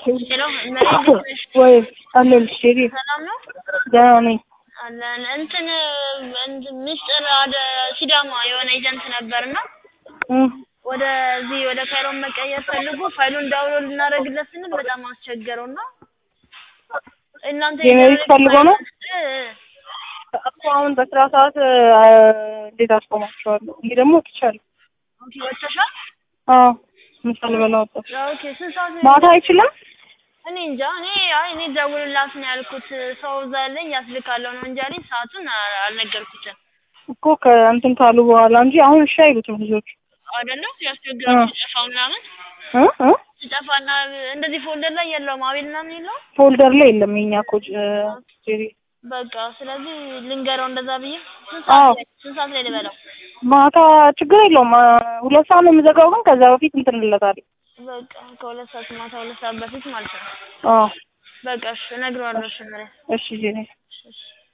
ሄሎ መሬት ነሽ? ወይ አለልሽ ጄሪ ሰላም ነው ደህና ነኝ። አለን እንትን እንትን ምስጢር አደ ሲዳማ የሆነ ኤጀንት ነበርና እም፣ ወደዚህ ወደ ካይሮን መቀየር ፈልጎ ፋይሉን ዳውንሎድ ልናደርግለት ስንል በጣም አስቸገረውና እናንተ ጄኔሪክ ፈልጎ ነው እ እ እኮ አሁን በስራ ሰዓት አ፣ እንዴት አስቆማቸዋለሁ? እንዲህ ደግሞ ወጥቻለሁ። ኦኬ ወጥተሻል? አዎ ምሳ ልበላ ወጣሁ። ኦኬ ስንት ሰዓት ነው? ማታ አይችልም? እኔ እንጃ እኔ አይ እኔ ደውልላት ነው ያልኩት። ሰው እዛ ያለኝ ያስልካለሁ ነው እንጂ አለኝ። ሰዓቱን አ- አልነገርኩትም እኮ ከእንትን ካሉ በኋላ እንጂ አሁን እሺ አይሉትም ልጆቹ። አይደለም ያስቸግራል። እ። ሲጠፋ ምናምን እ እ ሲጠፋና እንደዚህ ፎልደር ላይ የለውም አቤል ምናምን የለውም። ፎልደር ላይ የለም የኛ እኮ ጅ- ጄሪ። በቃ ስለዚህ ልንገረው እንደዛ ብዬ ስንት አዎ። ሰዓት ላይ ስንት ሰዓት ላይ ልበለው? ማታ ችግር የለውም አ፣ ሁለት ሰዓት ነው የምዘጋው፣ ግን ከዛ በፊት እንትን እንለታለን። በቃ ከሁለት ሰዓት ማታ ሁለት ሰዓት በፊት ማለት ነው። አዎ በቃ እሺ እነግረዋለሁ። እሺ ምሬ እሺ ጄሪ። እሺ